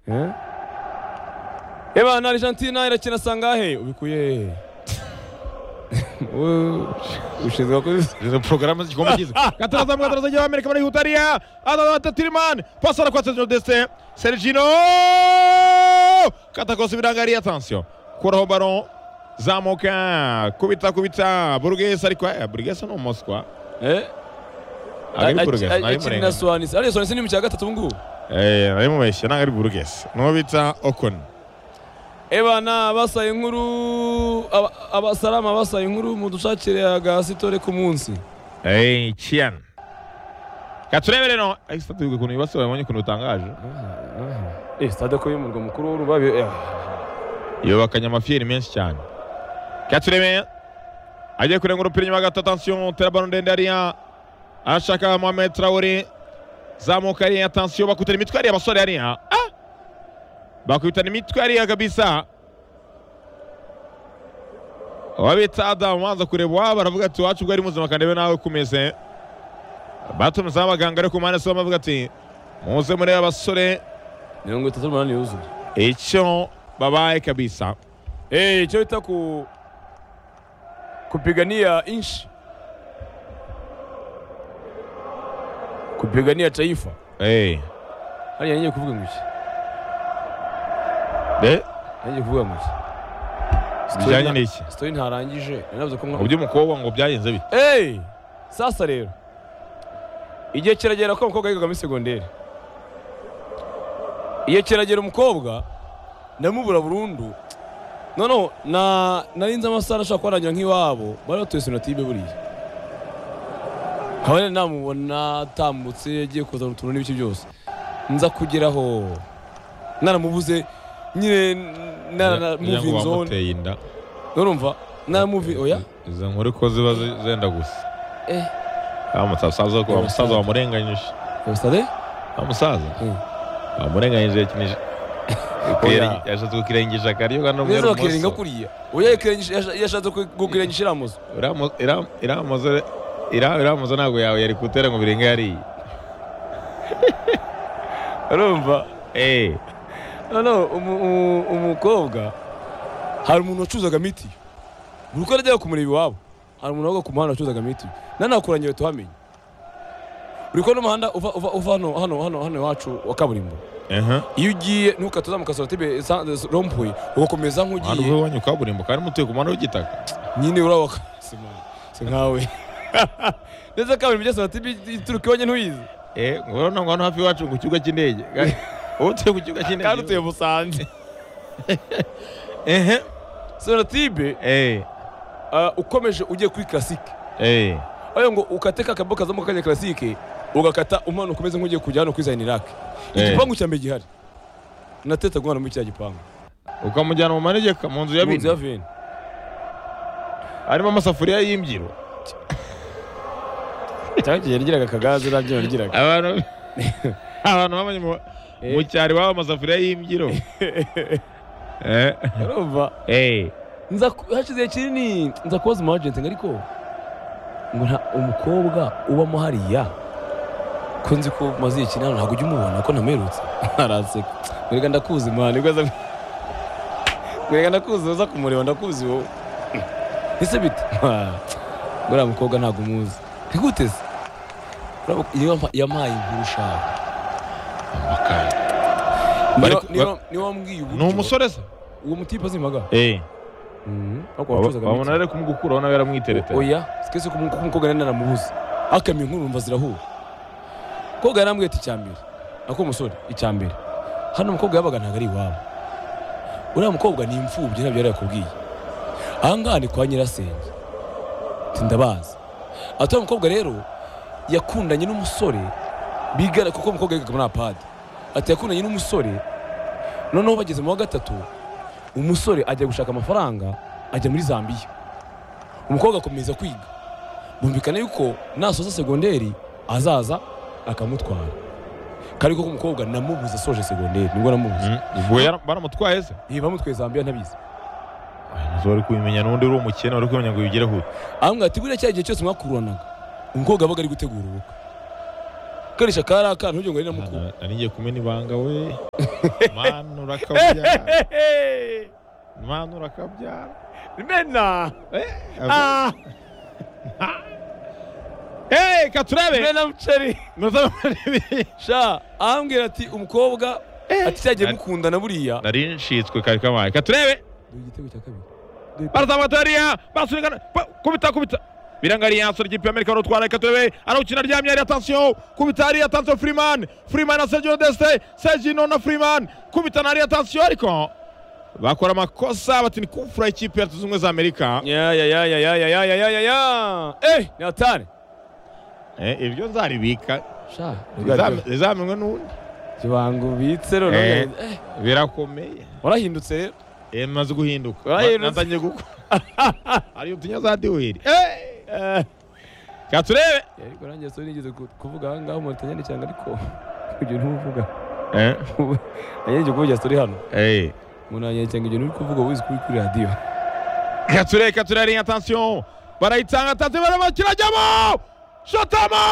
Eh? Eba na Argentina irakina sangahe ubikuye hehe? Wowe ushinzwe kubisubiza Izo porogaramu z'igikombe cyiza katarazamu katarazagira w'amerika muri hutariya adadata tirimani pasara kwa sergino deste sergino katakosa ibirangariye atansiyo kuraho baro zamuka kubita kubita burugesi ariko eh, burugesi ni umuswa Eh? ntabwo ari burugesi ntabwo Akina ari na murengano Suarez. Ariya Suarez ni mu cya gatatu ubu ngubu. Eh, nari mubeshye ntabwo ari burugesi n'uwo bita okoni Ebana abasaye inkuru aba- abasarama abasaye inkuru mudushakire agasitore ku munsi. Eh, chiyana katurebere no ariko sitade ukuntu ibibazo babonye ukuntu bitangaje Eh stade ko y'umurwa mukuru w'urubabi. eh. yubakanye amafiyeri menshi cyane katureme agiye kurenga umupira inyuma gato atansiyo tera baro ndende hariya arashaka mohamed traore zamuka hariya atansiyo bakutana imitwe hariya abasore hariya Ah! bakubitana imitwe hariya kabisa wabita adamu wanza kureba iwabo aravuga ati wacu ubwo ari muzima kandebe nawe kumeze batumizaho abaganga ariko mpande zombi bavuga ati muze murebe abasore Mirongo itatu n'umunani yuzuye. icyo babaye kabisa Eh icyo bita ku kupigania nchi. Kupigania taifa. Hey. Hariya ngiye kuvuga ngo iki? De Ngiye kuvuga ngo iki? Story bijyanye nta- n'iki Story ntarangije. Nanavuze ko mu by'umukobwa ngo byagenze bite Hey! Sasa rero. Igihe kiragera ko umukobwa yigaga muri segonderi. Igihe kiragera umukobwa ndamubura burundu. Noneho na nari nzi amasaha ashobora kuba arangira nk'iwabo bari batuye sonatibe buriya. Nkaba namubona atambutse yagiye kuzana utuntu n'ibiki byose. Nza kugeraho naramubuze nyine nara Kugira ngo moving zone. bamuteye inda Urumva? Nara moving oya. izo nkuru ko ziba zi- zenda gusa Eh. wa musaza ko- wa musaza wamurenganyije Usade? wa musaza Mm. wamurenganyije yakinije Oya. yashatse kukirengisha akaryo kandi neza bakirenga kuriya oya yakirengeje- yasha- yashatse ku- kukirengisha iriya muzu iramuze ira- iramuze ntabwo yawe yari kutera ngo birenge yariye urumva Eh, noneho umu- umu- umukobwa hari umuntu wacuzaga mitiyo buri uko yajyaga kumureba iwabo hari umuntu wabaga ku muhanda wacuzaga mitiyo nanakuranye bahita bamenya uri kubona umuhanda uva uva uva hano hano hano hano iwacu wa kaburimbo aha. iyo ugiye ntukate uzamuka sonatube rompuwe ugakomeza umuhanda nk'ugiye uba wanyu kaburimbo kandi mutuye ku muhanda w'igitaka nyine urawa sima si nkawe ndetse kaburimbo igeze sonatube ituruka iwanjye ntuyizi Eh, ngurana ngo hano hafi iwacu ku kibuga cy'indege ubu tuye ku kibuga cy'indege kandi utuye musanze ehe sonatibe eh Ah, ukomeje ugiye kuri classique eh ayo ngo ukate ka kaboko kazamo kanya classique ugakata umanuka umeze nk'ugiye kujya hano kuri Zainirak Eh. igipangu cya mbere gihari nateta guhana muri kiriya gipangu ukamujyana mu manegeka mu nzu ya Mu nzu ya bino veni harimo amasafuriya y'imbyiro cyangwa igihe yarigiraga akagaze nabyo yarigiraga abantu abantu babonye mu- Eh. mu cyaro iwabo amasafuriya y'imbyiro eh urumva eh nza ku- hashize igihe kinini nza kubaza umu agent ngo ariko ngo nta umukobwa ubamo hariya ko nzi ko maze igihe kinini hano ntabwo ujya umubona ko ntamerutse araseka mwereka ndakuzi mwana nibwo aza mwereka ndakuzi uza kumureba ndakuzi wowe ese bite ngo uriya mukobwa ntabwo umuzi ntigute se Uriya mu- yampa- yampaye inkuru ushaka Amakara. Niba- Bari- niba- niba wambwiye ni uburyo umusore se uwo mutipe azimaga eh ariko wacuzaga miti. babona rero kumugukura ubona yaramwitereta oya sikese ko umu- ko umukobwa nari naramubuze akamye inkuru numva zirahura umukobwa yarambwiye ati icyambere ako umusore icyambere hano umukobwa yabaga ntabwo ari iwabo uriya mukobwa ni imfubyi ntabyo yari yakubwiye ahangaha ni kwa nyirasenge ati ndabazi ati uriya mukobwa rero yakundanye n'umusore bigana kuko umukobwa yigaga muri apadi ati yakundanye n'umusore noneho bageze mu wa gatatu umusore ajya gushaka amafaranga ajya muri zambiya umukobwa akomeza kwiga bumvikana yuko nasoza segonderi azaza akamutwara kariko ko umukobwa namubuze asoje segonderi nibwo namubuze Mm, ubwo yara- baramutwaye se iyi bamutwaye zambia ntabizi ntabwo bari kubimenya n'undi uri umukene bari kumenya ngo bigereho arambwira ati buriya cya gihe cyose mwakururanaga umukobwa abaga ari gutegura ubukwe karisha kari akana ntugire ngo ni na mukuru Nari ngiye kumena ibanga we mwana urakabyara mwana urakabyara mena Ah. Hey, katurebe mena muceri Muzamurebe. sha arambwira ati umukobwa ati cyagiye Nari- mukundana buriya nari nshitswe kari kamaye katurebe dore igitego cya kabiri barazamuka hariya barasurikana pa- kubita kubita biranga hariya asura ikipe y'amerika barutwara reka turebe arawukina aryamye hariya atansiyo kubita hariya atansiyo furiman furiman na sergio deste sergio na furiman kubita na hariya atansiyo ariko bakora amakosa bati ni kufura ikipe ya leta zunze ubumwe za amerika ya ya ya ya ya ya ya ya ya ya ya eh ni atari Eh, ibyo nzaribika sha Bizam- bizamenywe n'undi kibango ubitse rero Eh. eh, birakomeye warahindutse rero Eh, maze guhinduka Oya, Na- natangiye gukora hari utunya za deweri katurebe ariko nanjye so nigeze ku- kuvuga aha ngaha umuntu atanyandikira ngo ariko ibyo ntuvuga Eh, nanjye kuvugira story hano eh. umuntu yanyandikira ngo ibyo nturi kuvuga wizi kuri kuri radiyo Kature, Kature ari atansiyo barayitanga atansiyo barimo kirajyamo shotamo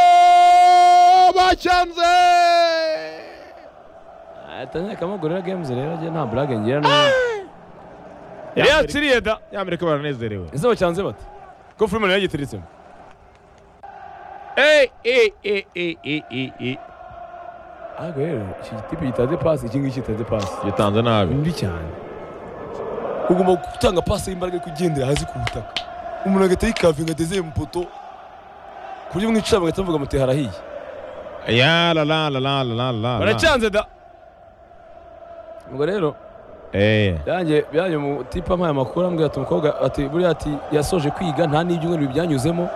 go bacyanze atangiye kamugorera games rero njye nta burage ngira nawe Ya Amerika- yakiriye da ya Amerika baranezerewe ese bacyanze bate ko Freeman yagiteretsemo Ey, ey, ey, ey, ey, ey, ey. ariko rero iki gitipe gitaze pasi iki ngiki gitaze pasi gitanze ni nabi mbi cyane ugomba gutanga pasi y'imbaraga ariko ugendera hasi ku butaka umuntu agahita yikavinga ateze mu poto ku buryo mwicara bagahita bavuga muti harahiye ya la la la la la la la baracyanze da ubwo rero Eh. yanjye yanjye umutipe ampaye amakuru ambwira ati umukobwa ati buriya ati yasoje kwiga nta n'ibyumweru byanyuzemo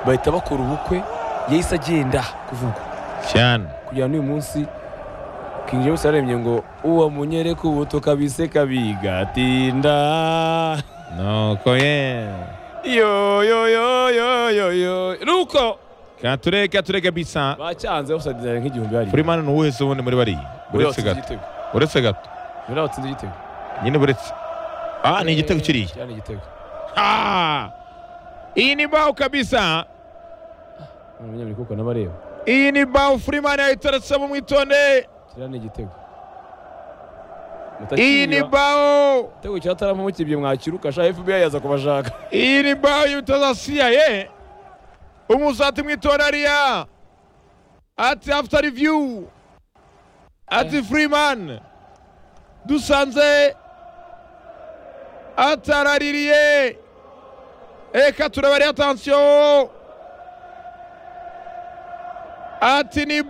bahita bakora ubukwe yahise agenda kuvuga cyane kugera n'uyu munsi King James yaremye ngo uwo munyere ku buto kabise kabigatinda nuko ye yo yo yo yo yo yo nuko kature kature kabisa bacyanze basadizanye nk'igihumbi hari Freeman ni uwese ubundi muri bariya uretse gato uretse gato buriya watsinze igitego nyine uretse ah ni igitego kiriya cyane igitego Ah! iyi ni bao kabisa umunyamerika kuko n'abareba iyi ni bao Freeman yayiteretsemo mwitonde kiriya ni igitego iyi ni Mutakiriba. bao igitego cya tarama mukibye mwakiruka sha FBI yaza kubashaka iyi ni bao y'ubutazasiya ye umusati mwitonde ariya ati after review ati Freeman dusanze ataraririye reka turabare atansiyo ati ni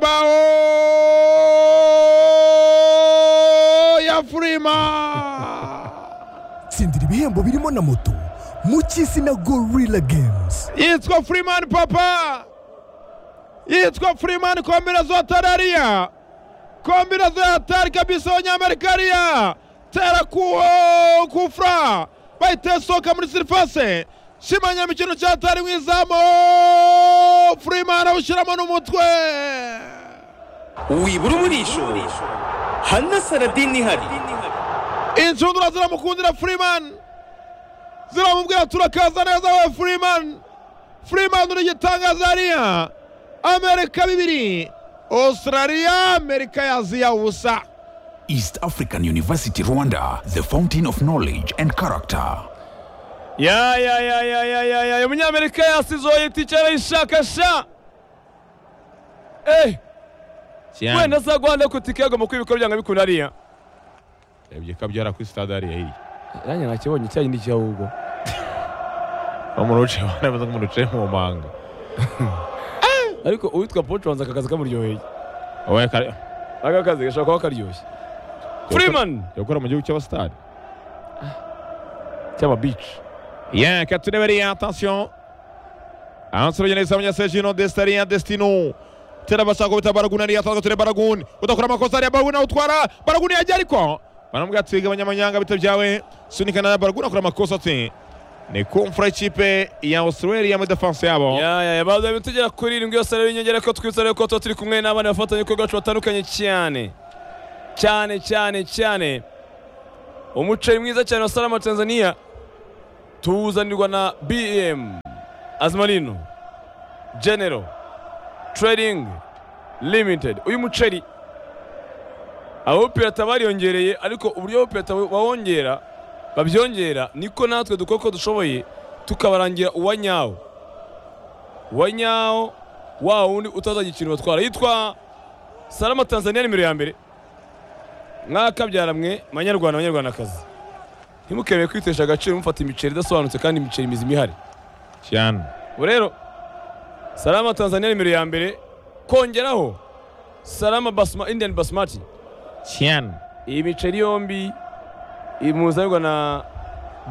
bao ya Freeman tsindira ibihembo birimo na moto mu cy'izina gorilla games yitwa Freeman papa yitwa Freeman kombinazo ya tarariya kombinazo ya hatari kabisa abanyamerikariya tera ku kufura bahita soka muri sirifase shimanya imikino cya hatari mu izamu Freeman awushyiramo n'umutwe wibura umurisho hana saradini ihari inshundura ziramukundira Freeman ziramubwira turakaza neza we Freeman Freeman uri gitangaza hariya Amerika bibiri Australia Amerika yaziya ubusa East African University Rwanda, the fountain of knowledge and character. ya ya ya ya ya ya ya umunyamerika yasizoye itike arayishakasha eh wenda azagwanda ku tike agomba kwiba uko byanga bikunda ariya ebye kabyara kuri stade hariya hirya nanjye nakibonye icyayi ndi ahubwo bamuruce banabaza ngo muruce mu manga ariko uwitwa Paul Tronza akakazi kamuryoheye oya kare aka kazi gashobora kuba karyoshye Freeman yakora mu gihugu cy'abastade cy'ama beach Bien, Katuneveria, attention. Ansoro Yenesa Munyasejino, Destaria, Destino. Tera bashaka kubita Baraguni ariya atanga ture Baraguni. Udakora amakosa ariya Baraguni awutwara. Baraguni yajya ariko. Baramubwira ati gabanya amanyanga bita byawe. Sunikana na Baraguni akora amakosa ati. Ni kumfura ikipe ya Australia muri defense yabo. ya ya ya baza ibintu tugera kuri irindwi yose rero inyongera ko twibutsa rero ko tuba turi kumwe n'abana bafatanya ibikorwa bacu batandukanye cyane cyane cyane cyane umuceri mwiza cyane wa salama tanzania tuwuzanirwa na bm azmarino general trading limited uyu muceri abawupirata bariyongereye ariko uburyo abawupirata bawongera babyongera niko natwe dukora uko dushoboye tukabarangira uwanyawo uwanyawo wa wundi utazagira ikintu batwara yitwa salama tanzania nimero ya mbere mwakabyaramwe manyarwanda banyarwandakazi ntimukemerere kwitesha agaciro mufata imiceri idasobanutse kandi imiceri mizima ihari cyane ubu rero salama tanzania nimero ya mbere kongeraho salama basma, indian basmati cyane iyi miceri yombi imuzanirwa na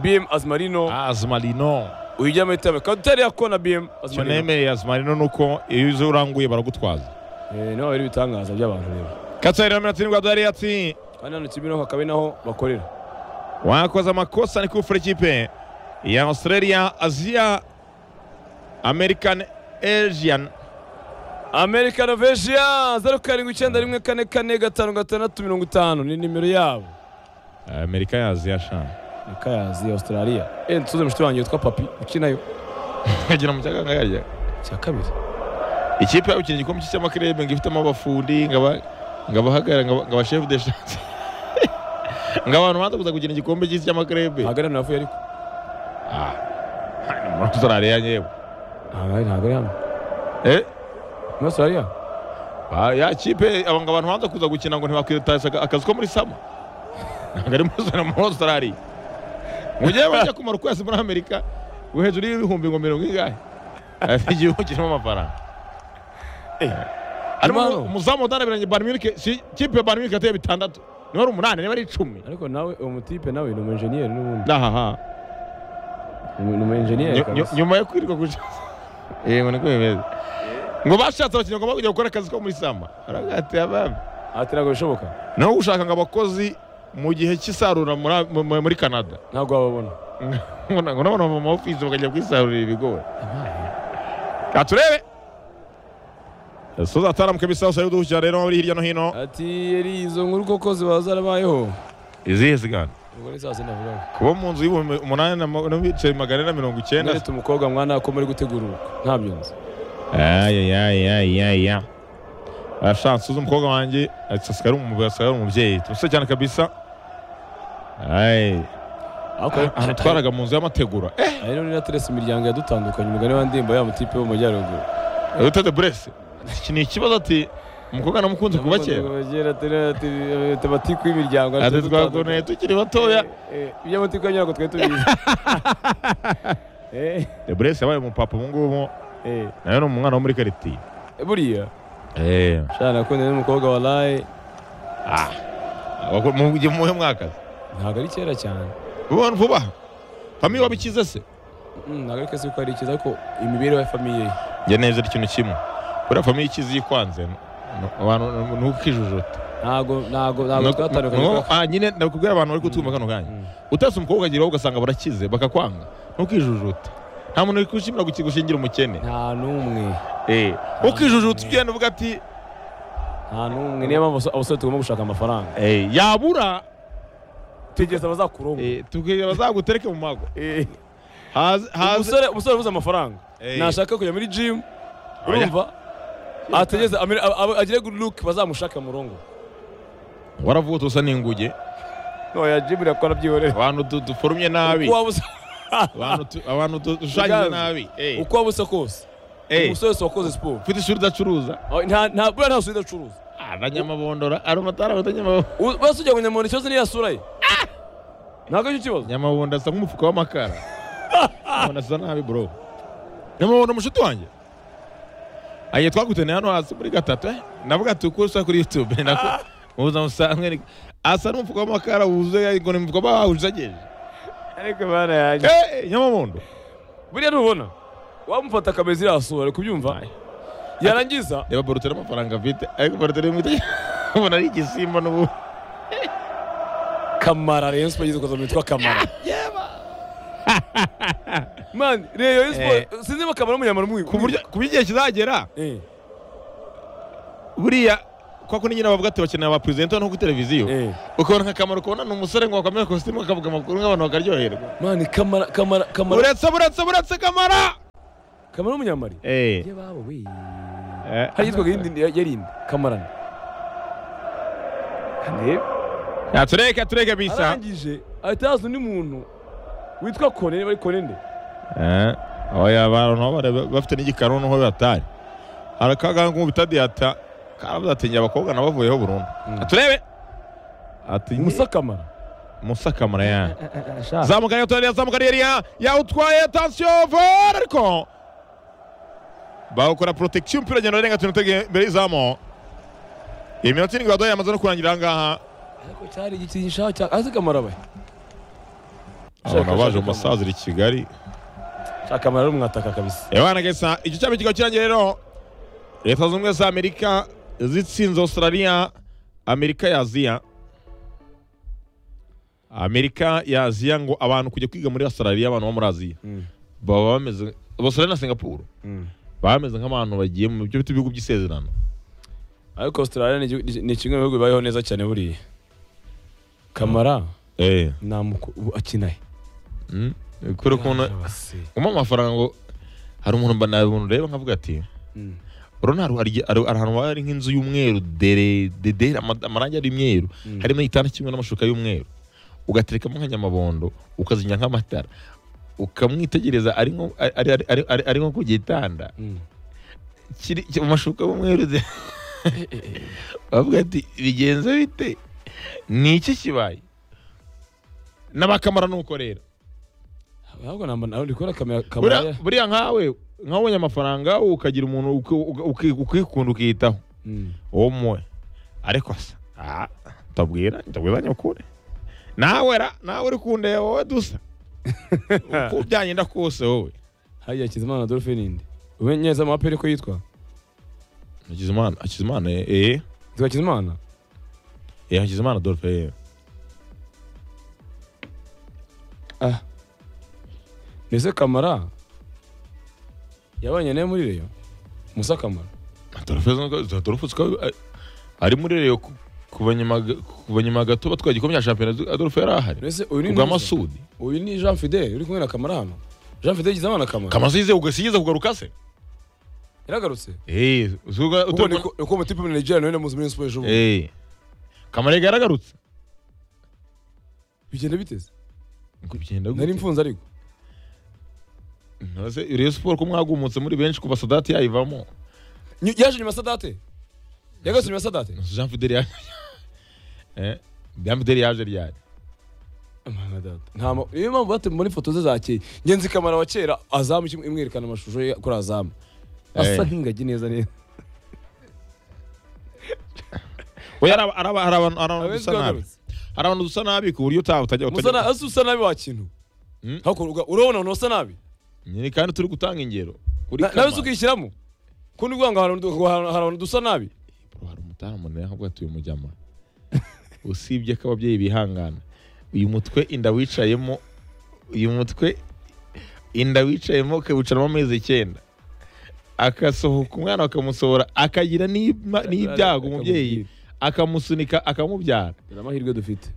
bm azmarino azumarino uyijya muri tabe kadutari yako na bm icyo azmarino nemereye azumarino ni uko iyo uzi uranguye baragutwaza Eh, niho habera ibitangaza by'abantu rero katsari na mirongo itandatu dore ati kandi hano kimironko hakaba ari naho bakorera wakoze amakosa ni kufura ikipe ya australia asia american asian amerika novesia zeru karindwi icyenda rimwe kane kane gatanu gatandatu mirongo itanu ni nimero yabo amerika ya asia shana ni kayazi australia eh ntuze mushiti wanjye witwa papi ukinayo nkagira mu cyaganga yajya icya kabiri ikipe yabo ikina igikombe cy'isi cy'amakerebe ngo ifitemo abafundi ngaba ngabahagarara ngaba- ngaba chef de chantier ngo abantu banza kuza gukina igikombe cy'isi cy'amakerebe ntabwo hano yavuye ariko ah ni muri australia nyewe ntabwo ari ntabwo ari hano eh muri australia ba- ya kipe aba ngo abantu banza kuza gukina ngo ntibakwitashya aka- akazi ko muri sama ntabwo ari muri Australia, muri australia mu gihe bajya kumara ukwezi muri amerika ngo hejuru y'ibihumbi ngo mirongo ingahe afite igihugu kirimo amafaranga arimo Imano. umuzamu udanabiranye Bayern Munich si kipe ya Bayern Munich yateye bitandatu niba ari umunani niba ari icumi ariko nawe uwo mutipe nawe ni umu engineer n'ubundi ahaha ni umu engineer kabisa nyuma yo kwirirwa guca yego niko bimeze ngo bashatse abakinnyi bagomba kujya gukora akazi ko muri sama aragatiye abami ati ntabwo bishoboka naho gushaka ngo abakozi mu gihe cy'isarura muri a- mu- mu- muri canada ntabwo wababona ngo na- ngo nabona mu ma office bakajya kwisarurira ibigori katurebe soza ataramuka ibisasu y'uduhu cyane rero muri hirya no hino ati yari izo nkuru koko ziba zarabayeho izihe zigana ubwo ni saa sita navuga kuba mu nzu y'ibihumbi umunani na ma- n'ibiceri magana ane na mirongo icyenda nerete umukobwa mwana ko muri gutegura ntabyo nzi ayayayayaya arashatse uzi umukobwa wanjye asigaye ari umubyeyi asigaye ari umubyeyi tumusore cyane kabisa Ay, ariko ahantu twaraga mu nzu y'amategura eh ari rero niraterese imiryango yadutandukanye umugani wa ndimba ya mutipe wo mu majyaruguru utete burese iki ni ikibazo ati umukobwa namukunze kuva kera ati twagoneye tukiri batoya iby'amatiku ya nyirako twari tubizi Eh, de burese yabaye umupapa ubu ngubu eh, nawe ni umwana wo muri karitiye buriya eh shana nakundanye n'umukobwa wa laye ah abakora- mu gihe muhe mwaka ntabwo ari kera cyane vuba vuba famiye wabikize se Mm, ntabwo ariko si uko ari ikiza ariko imibereho ya famiye ye njya neza ari ikintu kimwe buriya famiye ikizi ikwanze ntukijujute ntabwo ntabwo ntabwo twatandukanye Nuko- ah, nyine ndakubwira abantu bari kutumva kano kanya utase umukobwa ukageraho ugasanga barakize bakakwanga ntukijujuta nta muntu uri gushimira guki- gushingira umukene nta n'umwe ukijujuta ugenda uvuga ati nta n'umwe niyo mpamvu abasore- abasore tugomba gushaka amafaranga "Eh, yabura tegeza abazakuroma eh, tukigera bazagutereke mu mago Eh, Haze- haze- umusore umusore ubuze amafaranga Eh. nashaka kujya muri gym Oya. urumva ategeze amere- ab- ab- agire good look bazamushake mu rongo waravutse usa n'inguge noya gym irakora byihorera abantu du- duforumye nabi uko waba usa Abantu tu- abantu du- dushushanyije Uganza. nabi Eh, uko waba usa kose eh, umusore wese wakoze siporo ufite ishuri udacuruza Oh, nta nta buriya nta suri idacuruza abanyamabondora ari amatara abanyamabondora basi ujya ngo nyamuntu ikibazo niyo yasura ye ntabwo aricyo kibazo nyamabondo asa nk'umufuka w'amakara nyamabondo asa nabi bro nyamabondo mushuti wanjye agiye twagutene hano hasi muri gatatu eh? navuga ati uko usa kuri youtube nako muza musanzwe ni- asa n'umufuka w'amakara wuzuye ngo ni umufuka bawujageje ariko bana yanjye Eh, nyamabondo buriya ntubona wamufata akameza iriya sura ari kubyumva Aye. yarangiza reba boroteri amafaranga afite ariko boroteri imwite ubona ari igisimba n'ubu kamara rayon sport igeze kuza yitwa kamara man rayon sport sinzi niba kamara umunyamara umwe ku buryo ku buryo igihe kizagera Eh, buriya kwa ko nyine bavuga ati bakeneye aba president no ku televiziyo Eh. ukabona nk'akamaro kubona ni umusore ngo wakamera kositimu akavuga amakuru nk'abantu bakaryoherwa mani kamara kamara kamara uretse buretse buretse kamara kamara w'umunyamari Eh. ye babo we Eh. hari yitwaga yindi yarindi kamarana ndebe Ya, tureke tureke bisa arangije ahita haza undi muntu witwa kone bari kone nde Eh, oya abantu aho bare- bafite n'igikanu n'aho batari hari akaganga mu bitadiyata karavuze ati njye abakobwa nabavuyeho burundu turebe ati musa kamara musa kamara yani Sha. zamuka rero turareba zamuka rero yawutwaye tansiyo vore ariko bawukora protection umupira uragenda urenga tunu imbere y'izamu iyi minota irindwi baduhaye yamaze no kurangira aha ngaha ariko cyari igiti gishaho cya azi kamara we abantu baje mu masaziro i kigali shaka kamara ari umwataka kabisa Ewana gesa icyo cyaba kikaba kirangiye rero leta zunze ubumwe za amerika zitsinze australia amerika ya aziya amerika ya aziya ngo abantu kujya kwiga muri australia abantu bo muri aziya baba bameze australia na singapore baba bameze nk'abantu bagiye mu byo bita ibihugu by'isezerano ariko australia ni igihugu- ni kimwe mu bihugu bibayeho neza cyane buriya kamara eh nta muku ubu akina he kubera ukuntu Bose. umpa amafaranga ngo hari umuntu mba umuntu reba nkavuga ati Mm. urabona hari- hari hari ahantu haba hari nk'inzu y'umweru dere dedere ama- amarangi ari imyeru harimo igitanda kimwe n'amashuka y'umweru ugaterekamo nk'anyamabondo ukazinya nk'amatara ukamwitegereza ari nko- ari- ari- ari- ari- ari nko ku gitanda Mm. kiri ki- mu mashuka y'umweru de- bavuga ati bigenze bite ni iki kibaye n'abakamara nuko rero ahubwo namba nawe ndi kubona kamera kamara Buriya- buriya nkawe nkawe ubonye amafaranga ukagira umuntu uki- uki- uki- ukikunda ukiyitaho Mm. umwe ariko se ah, ndabwira ndabwira nyakuri nawe ra nawe uri kundeba wowe dusa uko byagenda kose wowe hariya hakizimana dolphine inde ubu nyeza mu aperi ko yitwa hakizimana hakizimana eh, eh yitwa hakizimana eh hakizimana dolphe eh ah mbese kamara yabanye nawe muri reyo musa kamara dolphe zo- dolphe zikaba- ari muri reyo ku- kuva nyuma ga- kuva nyuma gato batwaye igikombe cya shampiyona dolphe yari ahari mbese uyu ni ubwa Musa. masudi uyu ni jean fidel uri kumwe na kamara hano jean fidel yagizimana kamara kamaze yize ugasigize kugaruka se yaragarutse eh zuga ubwo ni uko umutipe muri nigeria nawe namuzi muri siporo ejo bundi eh kamarega yaragarutse bigenda biteze Ngo bigenda nari gute? mfunze ariko Nose Rayon Sport ko mwagumutse muri benshi kuva Sadati yayivamo. Nyu- yaje nyuma ya sadate yagarutse nyuma ya sadate Jean Fidel yaje. Eh, Jean Fidel yaje ryari. Mana data. nta ma- niyo mpamvu bate muri foto ze za kera ngenzi kamara wa kera azamu kimwe imwerekana amashusho ye kuri azamu asa Eh. nk'ingagi neza neza Oya araba araba arabantu arabantu Abenshi dusa nabi. bagarutse. Arabantu dusa nabi ku buryo utaha utajya Musa na- utajya. asa usa nabi wa kintu Mm. hakurwa urabona umuntu usa nabi Nyine kandi turi gutanga ingero. Kuri Na- nawe Kamara. se ukishyiramo kundi uvuga ngo hari abantu du- hari abantu dusa nabi Bro, hari umutamu nawe nkavuga ati uyu mujyama. Usibye ko ababyeyi bihangana. Uyu mutwe inda wicayemo uyu mutwe inda wicayemo ukawicaramo amezi icyenda agasohoka umwana bakamusohora akagira n'ima- n'ibyago umubyeyi akamusunika akamubyara dore amahirwe dufite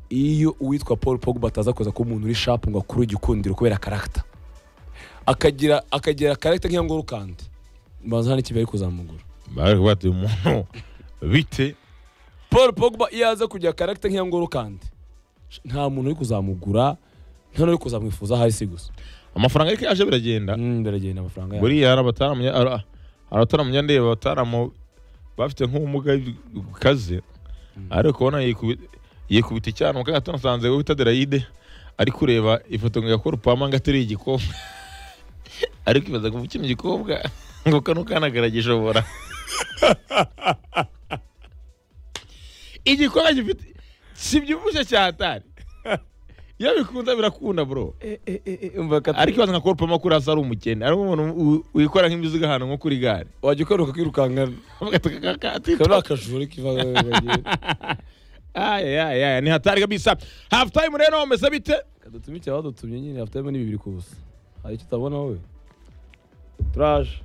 iyo uwitwa paul pogba ataza kuza kuba umuntu uri shapu ngo akure igikundiro kubera karagita akagira akagira karagita nk'iya ngorokandi mbanza hano ikipe ari kuzamugura bari kuvuga ati umuntu bite paul pogba iyo aza kugira karagita nk'iya ngorokandi nta muntu uri kuzamugura nta n'uri kuzamwifuza ahari si gusa amafaranga ariko yaje biragenda Mm, biragenda amafaranga yawe buriya hari abataramunya hari- hari abataramunya ndeba abataramu bafite nk'ubumuga bukaze ariko ubona yikubi- yikubita icyana mu kagato nasanze wowe bita derayide ari kureba ifoto ngo yakora upama ngo ateruye igikombe ariko ibaza ngo kino gikobwa ngo kano kana karagishobora igikombe gifite kibyibushye cyatari iyo bikunda birakunda bro ariko ibaza nka Cole Palmer kuri hasi ari umukene ari umuntu u- wikora nk'imizigo ahantu nko kuri gare wajya ukaruka ukirukanka kabiri akajuru kiva ayayaya ni hatari kabisa half time rero umeze bite kadutumye icyaha badutumye nyine hafitemo ni bibiri ku busa hari icyo utabona wowe turaje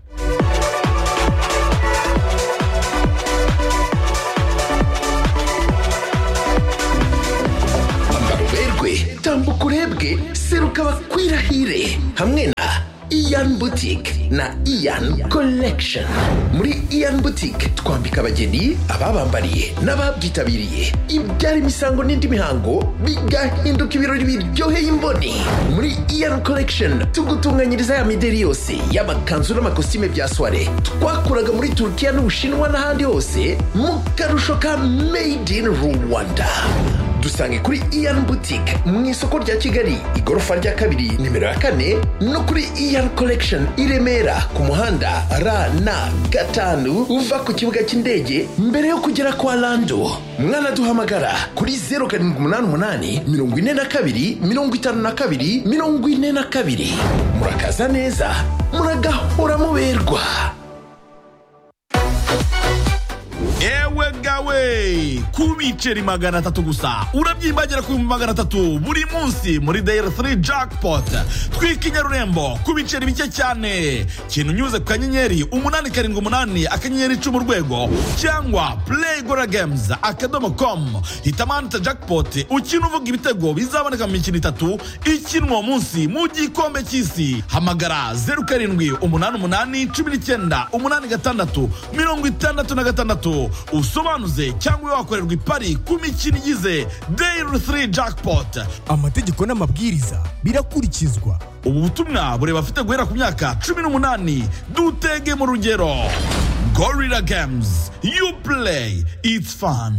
ambara uberwe tambuka urebwe seruka bakwirahire hamwe na iyan boutique na iyan collection muri iyan boutique twambika abageni ababambariye n'ababyitabiriye ibyara imisango n'indi mihango bigahinduka ibirori biryoheye imboni muri iyan collection tugutunganyiriza ya mideri yose y'amakanzu n'amakositime bya soire twakuraga muri turukiya n'ubushinwa n'ahandi hose mu karusho ka made in rwanda dusange kuri iyan boutique mu isoko rya kigali igorofa rya kabiri nimero ya kane no kuri iyan collection i remera ku muhanda rn gatanu uva ku kibuga cy'indege mbere yo kugera kwa lando mwanaduhamagara kuri 0788 42 52 42 murakaza neza muragahora muberwa ewe gawe ku biceri magana atatu gusa urabyimbagera ku bihumbi magana atatu buri munsi muri dayari 3 jackpot twika i nyarurembo ku biceri bike cyane kintu unyuze ku kanyenyeri umunani karindwi umunani akanyenyeri icumi urwego cyangwa play gora games akadomo com hitamo ahanditse jackpot ukina uvuga ibitego bizaboneka mu mikino itatu ikinwa uwo munsi mu gikombe cy'isi hamagara zeru karindwi umunani umunani cumi n'icyenda umunani gatandatu mirongo itandatu na gatandatu usobanuze cyangwa wakorerwa ipari ku mikino igize dayiri 3 jackpot amategeko n'amabwiriza birakurikizwa ubu butumwa bureba afite guhera ku myaka cumi n'umunani dutege mu rugero gorilla games you play it's fun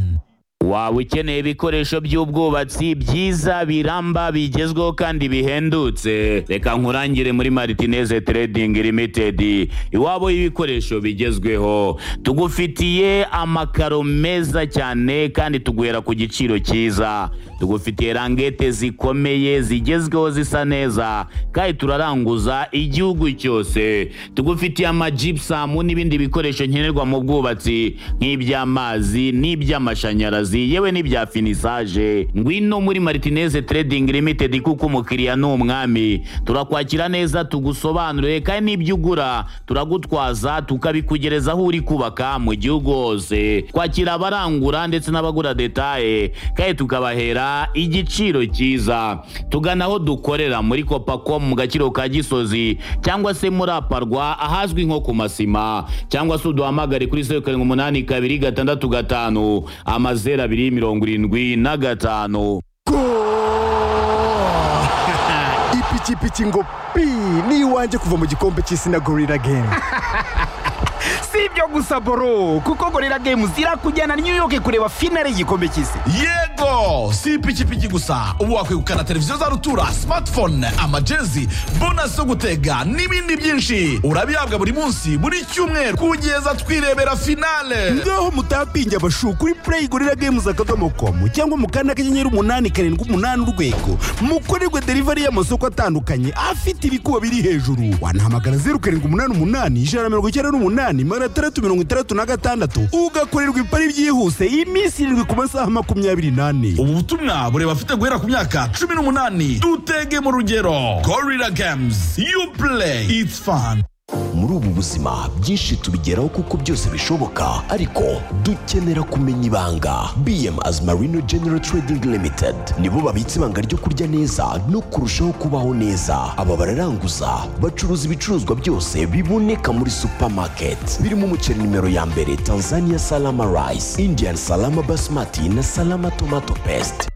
waba ukeneye ibikoresho by'ubwubatsi byiza biramba bigezweho kandi bihendutse reka nkurangire muri maritineze trading limited iwabo y'ibikoresho bigezweho tugufitiye amakaro meza cyane kandi tuguhera ku giciro cyiza tugufitiye rangete zikomeye zigezweho zisa neza kandi turaranguza igihugu cyose tugufitiye amajipusamu n'ibindi bikoresho nkenerwa mu bwubatsi nk'iby'amazi n'iby'amashanyarazi amazi yewe n'ibya finisaje ngwino muri maritineze trading limited kuko umukiriya ni umwami turakwakira neza tugusobanurire kandi n'ibyo ugura turagutwaza tukabikugereza aho uri kubaka mu gihugu hose twakira abarangura ndetse n'abagura detaye kandi tukabahera igiciro cyiza tugana aho dukorera muri kopacom mu gaciro ka gisozi cyangwa se muri aparwa ahazwi nko ku masima cyangwa se uduhamagare kuri zeru karindwi umunani kabiri gatandatu gatanu amaze zeru abiri mirongo irindwi na gatanu ipikipiki ngo pi ni iwanjye kuva mu gikombe cy'isi na gorilla game si ibyo gusa boro kuko gorira games irakujyana new york kureba finale y'igikombe cy'isi yego si ipikipiki gusa ubu wakwegukana televiziyo za rutura smartphone amajezi bonasi zo gutega n'ibindi byinshi urabihabwa buri munsi buri cyumweru kugeza twirebera finale ngaho mutapinge abashu kuri play gorilla games akadomo komu cyangwa mu kanda kanyenyeri umunani karindwi umunani urwego mukorerwe delivery y'amasoko atandukanye afite ibikuba biri hejuru wanahamagara zeru karindwi umunani umunani ijana na mirongo icyenda n'umunani magana atandatu mirongo itandatu na gatandatu ugakorerwa ipari byihuse iminsi irindwi ku masaha makumyabiri n'ane ubu butumwa bureba afite guhera ku myaka cumi n'umunani dutege mu rugero gorilla games you play it's fun muri ubu buzima byinshi tubigeraho kuko byose bishoboka ariko dukenera kumenya ibanga bm as marino general trading limited nibo babitse ibanga ryo kurya neza no kurushaho kubaho neza aba bararanguza bacuruza ibicuruzwa byose biboneka muri supermarket birimo umuceri nimero ya mbere tanzania salama rice indian salama basmati na salama tomato paste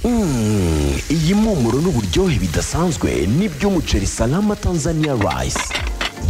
Mm, iyi mpumuro n'uburyohe bidasanzwe n'iby'umuceri salama tanzania rice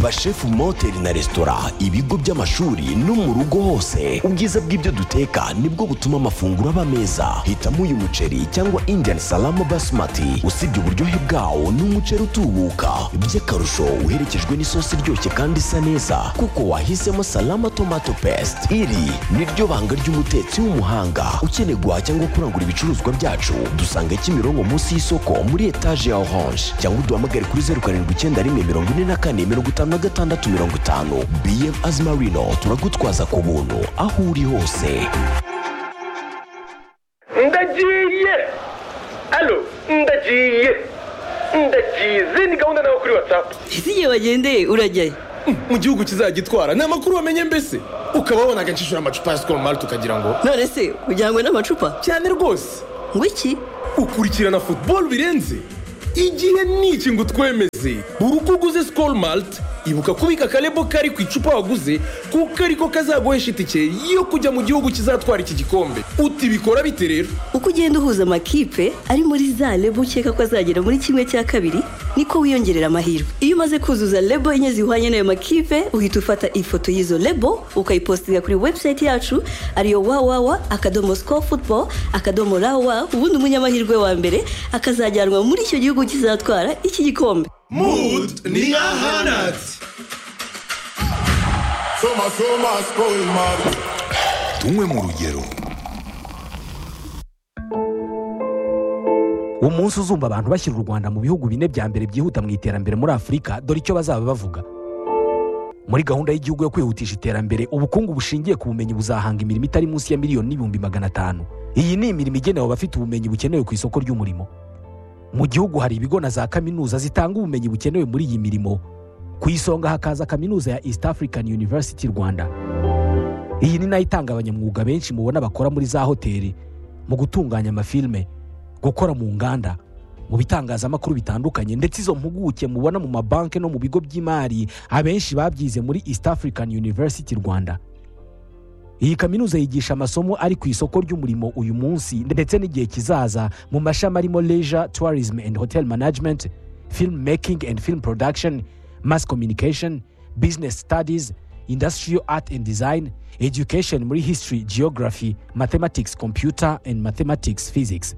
bashefu mu mahoteli na resitora ibigo by'amashuri no mu rugo hose ubwiza bw'ibyo duteka nibwo butuma amafunguro aba meza hitamo uyu muceri cyangwa indian salama basmati usibye uburyohe bwawo ni umuceri utubuka by'akarusho uherekejwe n'isosi iryoshye kandi isa neza kuko wahisemo salama tomato paste iri ni ryo banga ry'umutetsi w'umuhanga ukeneye guhaha cyangwa kurangura ibicuruzwa byacu dusanga kimironko munsi y'isoko muri etaje ya orange cyangwa uduhamagare kuri zeru karindwi icyenda rimwe mirongo ine na kane mirongo itanu na gatandatu mirongo itanu bm azimarino turagutwaza ku buntu aho uri hose ndagiye alo ndagiye ndagize ni gahunda nawe kuri watsapu ese igihe wagendeye urajyayo mu gihugu kizagitwara ni amakuru wamenye mbese ukaba wabonaga nshishura amacupa ya sikoro mari tukagira ngo none se kugira ngo n'amacupa cyane rwose ngo iki ukurikirana futuboro birenze igihe n'iki ngo twemeze buri uko uguze sikoro marite ibuka kubika akarebo kari ku icupa waguze kuko ariko kazaguhesha itike yo kujya mu gihugu kizatwara iki gikombe uti bikora bite rero uko ugenda uhuza amakipe ari muri za lebo ukeka ko azagera muri kimwe cya kabiri niko wiyongerera amahirwe iyo umaze kuzuza lebo enye zihwanye n'ayo makipe uhita ufata ifoto y'izo lebo ukayipositinga kuri webusayiti yacu ariyo wawawa akadomo sikoru futuboro akadomo rawa ubundi umunyamahirwe wa mbere akazajyanwa muri icyo gihugu kizatwara iki gikombe Mood ni ahanat. Soma soma spoil mart. tumwe mu rugero umunsi uzumva abantu bashyira u rwanda mu bihugu bine bya mbere byihuta mu iterambere muri afurika dore icyo bazaba bavuga muri gahunda y'igihugu yo kwihutisha iterambere ubukungu bushingiye ku bumenyi buzahanga imirimo itari munsi ya miliyoni n'ibihumbi magana atanu iyi ni imirimo igenewe abafite ubumenyi bukenewe ku isoko ry'umurimo mu gihugu hari ibigo na za kaminuza zitanga ubumenyi bukenewe muri iyi mirimo ku isonga hakaza kaminuza ya east african university rwanda iyi ni nayo itanga abanyamwuga benshi mubona bakora muri za hoteli mu gutunganya amafilme gukora mu nganda mu bitangazamakuru bitandukanye ndetse izo mpuguke mubona mu mabanki no mu bigo by'imari abenshi babyize muri east african university rwanda iyi kaminuza yigisha amasomo ari ku isoko ry'umurimo uyu munsi ndetse n'igihe kizaza mu mashami arimo leisure tourism and hotel management film making and film production mass communication business studies industrial art and design education muri history geography mathematics computer and mathematics physics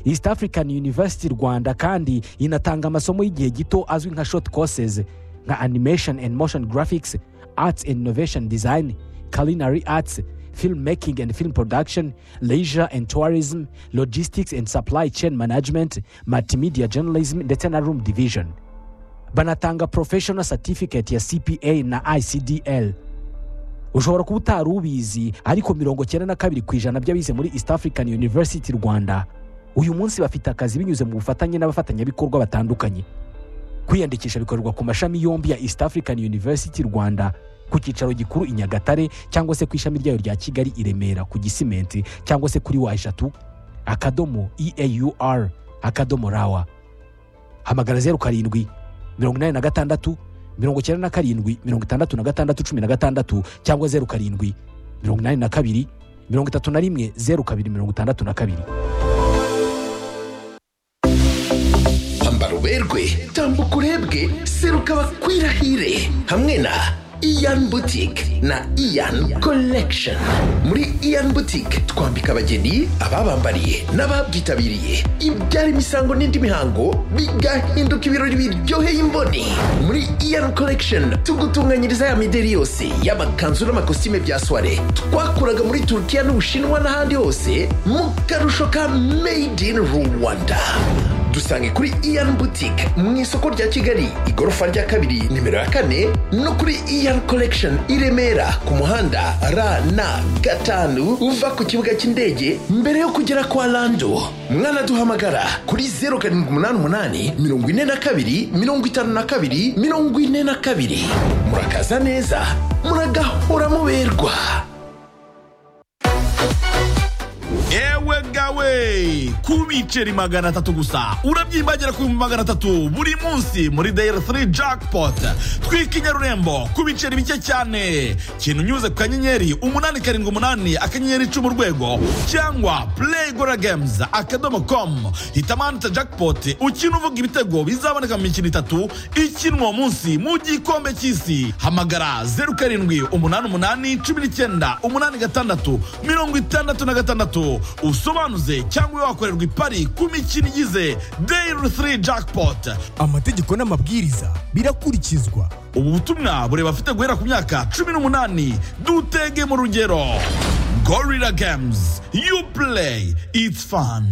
east african university rwanda kandi inatanga amasomo y'igihe gito azwi nka short courses nka animation and motion graphics arts and innovation design culinary arts, filmmaking and film production, leisure and tourism, logistics and supply chain management, multimedia journalism ndetse na room division. Banatanga professional certificate ya CPA na ICDL. Ushobora kuba utari ubizi ariko mirongo cyenda na kabiri ku ijana by'abize muri East African University Rwanda uyu munsi bafite akazi binyuze mu bufatanye n'abafatanyabikorwa batandukanye. Kwiyandikisha bikorerwa ku mashami yombi ya East African University Rwanda ku cyicaro gikuru i nyagatare cyangwa se ku ishami ryayo rya kigali i remera ku gisimenti cyangwa se kuri wa eshatu akadomo eaur akadomo rawa hamagara zeru karindwi mirongo inani na gatandatu mirongo icyenda na karindwi mirongo itandatu na gatandatu cumi na gatandatu cyangwa zeru karindwi mirongo inani na kabiri mirongo itatu na rimwe zeru kabiri mirongo itandatu na kabiri ambara uberwe tambuka urebwe seruka bakwirahire hamwe na iyan butike na iyan collection muri iyan butike twambika abageni ababambariye n'ababyitabiriye ibyara imisango n'indi mihango bigahinduka ibirori biryoheye imboni muri iyan collection tugutunganyiriza ya mideri yose y'amakanzu n'amakositime bya soire twakuraga muri turukiya n'ubushinwa n'ahandi hose mu karusho ka made in rwanda dusange kuri iyan butike mu isoko rya kigali igorofa rya kabiri nimero ya kane no kuri iyan collection i remera ku muhanda rn gatanu uva ku kibuga cy'indege mbere yo kugera kwa rando mwanaduhamagara kuri zeru karindwi umunani umunani mirongo ine na kabiri mirongo itanu na kabiri mirongo ine na kabiri murakaza neza muragahora muberwa yewe gawe ku biceri magana atatu gusa urabyimbagira ku bihumbi magana atatu buri munsi muri dayari 3 jackpot twika inyarurembo ku biceri bike cyane kintu unyuze ku kanyenyeri umunani karindwi umunani akanyenyeri icumi urwego cyangwa play gora games akadomo com hitamo ahantu jackpot ukina uvuga ibitego bizaboneka mu mikino itatu ikinwa uwo munsi mu gikombe cy'isi hamagara zeru karindwi umunani umunani cumi n'icyenda umunani gatandatu mirongo itandatu na gatandatu usobanuze cyangwa ube wakorerwa ipari ku mikino igize dayiri 3 jackpot amategeko n'amabwiriza birakurikizwa ubu butumwa bureba afite guhera ku myaka cumi n'umunani dutege mu rugero gorira games you play it's fun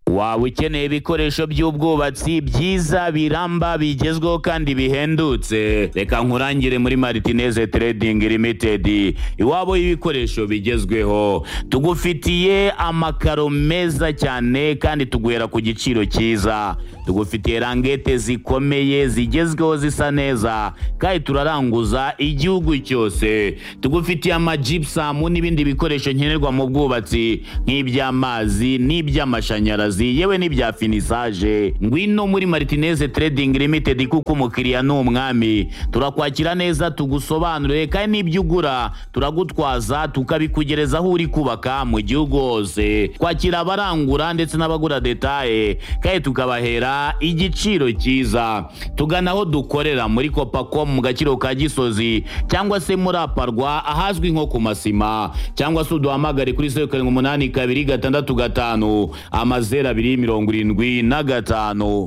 waba ukeneye ibikoresho by'ubwubatsi byiza biramba bigezweho kandi bihendutse reka nkurangire muri maritineze trading limited iwabo y'ibikoresho bigezweho tugufitiye amakaro meza cyane kandi tuguhera ku giciro cyiza tugufitiye rangete zikomeye zigezweho zisa neza kandi turaranguza igihugu cyose tugufitiye amajipusamu n'ibindi bikoresho nkenerwa mu bwubatsi nk'iby'amazi n'iby'amashanyarazi yewe n'ibya finisaje ngwino muri martineze trading limited kuko umukiriya ni umwami turakwakira neza tugusobanurire kandi n'ibyo ugura turagutwaza tukabikugereza aho uri kubaka mu gihugu hose kwakira abarangura ndetse n'abagura detaye kandi tukabahera igiciro cyiza tugana aho dukorera muri kopako mu gaciro ka gisozi cyangwa se muri aparwa ahazwi nko ku masima cyangwa se uduhamagare kuri zeru karindwi umunani kabiri gatandatu gatanu amazeru abiri mirongo irindwi na gatanu